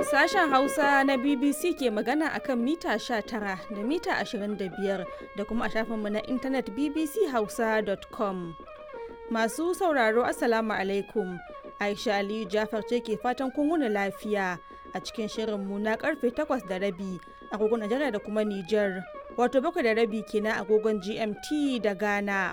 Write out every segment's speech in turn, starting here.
Sashen Hausa na BBC ke magana akan mita 19 da mita 25 da kuma a shafinmu na intanet bbchausa.com. Masu sauraro Assalamu alaikum. Aisha Aliyu Jafar ce ke fatan kun wuni lafiya a cikin shirinmu na karfe 8 da rabi agogon Najeriya da kuma Nijar. Wato bakwai da rabi kenan agogon GMT da Ghana.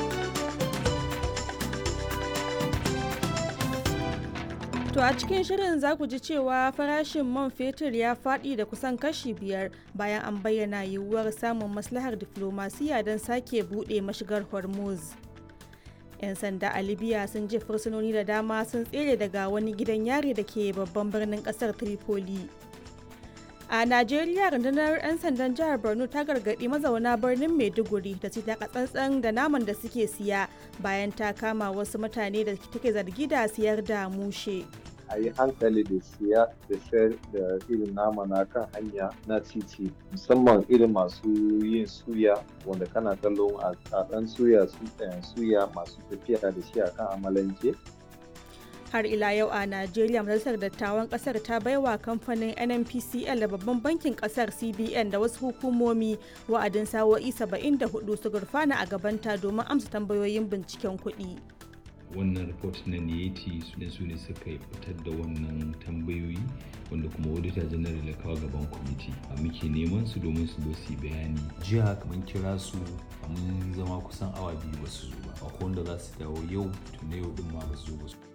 To a cikin shirin za ku ji cewa farashin man fetur ya faɗi da kusan kashi biyar bayan an bayyana yiwuwar samun maslahar diflomasiya don sake buɗe mashigar Hormuz. 'Yan sanda a Libya sun je fursunoni da dama sun tsere daga wani gidan yari da ke babban birnin ƙasar Tripoli. A Najeriya rundunar 'yan sandan jihar Borno ta gargaɗi mazauna birnin Maiduguri da su taka tsantsan da naman da suke siya bayan ta kama wasu mutane da take zargi da siyar da mushe. a yi hankali da siya da sayar da irin nama na kan hanya na titi musamman irin masu yin suya wanda kana kallon a ɗan suya suya masu tafiya da shi a kan amalanke har ila yau a najeriya majalisar dattawan kasar ta baiwa kamfanin nnpcl da babban bankin kasar cbn da wasu hukumomi wa'adin sawo'i 74 su gurfana a gabanta domin amsa tambayoyin binciken kuɗi. wannan report na niyeti su ne su ne suka fitar da wannan tambayoyi wanda kuma auditor general ya kawo gaban kwamiti a muke neman su domin su zo su bayani jiya kamar kira su mun zama kusan awa biyu ba su zo ba akwai wanda za su dawo yau tun yau din ma ba su zo ba su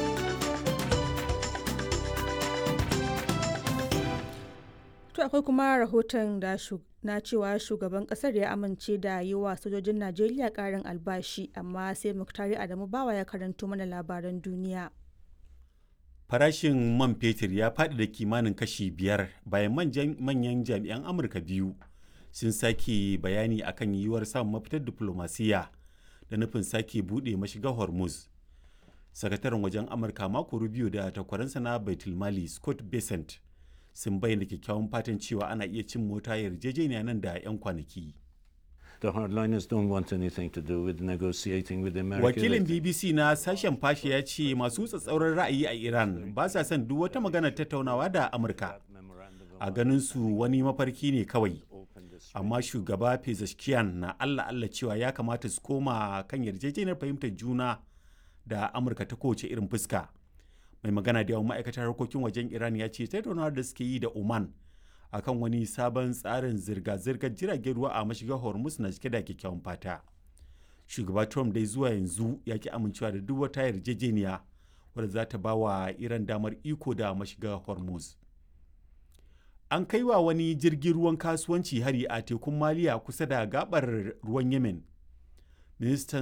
To akwai kuma rahoton da na cewa shugaban kasar ya amince da yi wa sojojin Najeriya karin albashi amma sai Muktari Adamu Bawa ya karanto mana labaran duniya. Farashin man fetur ya faɗi da kimanin kashi biyar bayan manyan jami'an Amurka biyu sun sake bayani akan yiwuwar samun mafitar diplomasiya da nufin sake buɗe mashigar Hormuz. Sakataren wajen Amurka mako Rubio da takwaransa na Baitulmali Scott Bessent sun bayyana kyakkyawan fatan cewa ana iya cin mota yarjejeniya nan da 'yan kwanaki. The hardliners don't want anything to do with negotiating with America. Wakilin BBC na sashen fashe ya ce masu tsatsauran ra'ayi a Iran ba sa son duk wata maganar tattaunawa da Amurka. A ganin su wani mafarki ne kawai. Amma shugaba Pezeshkian na Allah Allah cewa ya kamata su koma kan yarjejeniyar fahimtar juna da Amurka ta kowace irin fuska. mai magana da yawan ma'aikatar harkokin wajen iran ya ce tattaunawar da suke yi da oman akan wani sabon tsarin zirga-zirgar jiragen ruwa a mashigar hormuz na cike da kyakkyawan fata shugaba trump dai zuwa yanzu ya ki amincewa da duk wata yarjejeniya wadda za ta ba wa iran damar iko da mashigar hormuz an kai wa wani jirgin ruwan kasuwanci hari a tekun maliya kusa da gabar ruwan yemen ministan